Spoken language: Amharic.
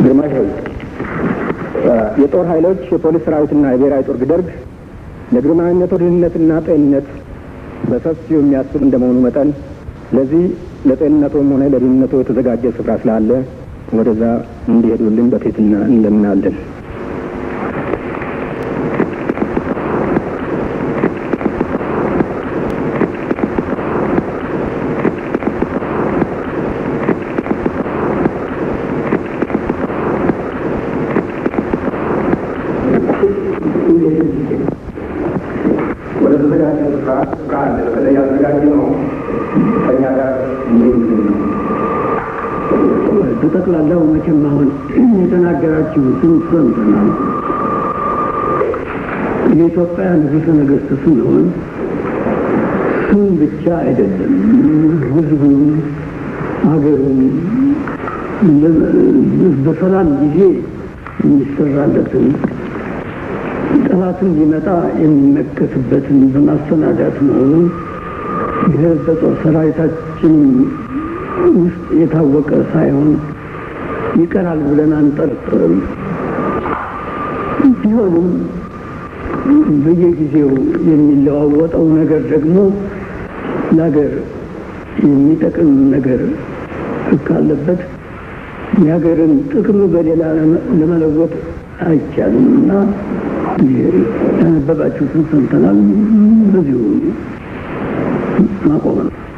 ግርማሽ ሆይ የጦር ኃይሎች የፖሊስ ሰራዊትና የብሔራዊ ጦር ደርግ ለግርማዊነቶ ደህንነትና ጤንነት በሰፊው የሚያስብ እንደመሆኑ መጠን ለዚህ ለጤንነቶም ሆነ ለደህንነቶ የተዘጋጀ ስፍራ ስላለ ወደዛ እንዲሄዱልን በትህትና እንለምናለን። ወደ ተዘጋጀ ስፍራ ስፍራ አለ። በተለይ ያዘጋጀ ነው ከኛ ጋር እንዲሄዱልን ነው። በጠቅላላው መቼም አሁን የተናገራችሁትን ሰምተናል። የኢትዮጵያ ንጉሠ ነገሥት ስንሆን ስም ብቻ አይደለም፣ ሕዝቡም ሀገሩም በሰላም ጊዜ የሚሰራለትን ጠላትን ሊመጣ የሚመከትበትን በማሰናዳት መሆኑን ይህ በጦር ሰራዊታችን ውስጥ የታወቀ ሳይሆን ይቀራል ብለን አንጠርጥርም። ቢሆንም በየጊዜው የሚለዋወጠው ነገር ደግሞ ለሀገር የሚጠቅም ነገር ካለበት የሀገርን ጥቅም በሌላ ለመለወጥ አይቻልም እና ያነበባችሁትን ሰምተናል። በዚሁ ማቆም ነው።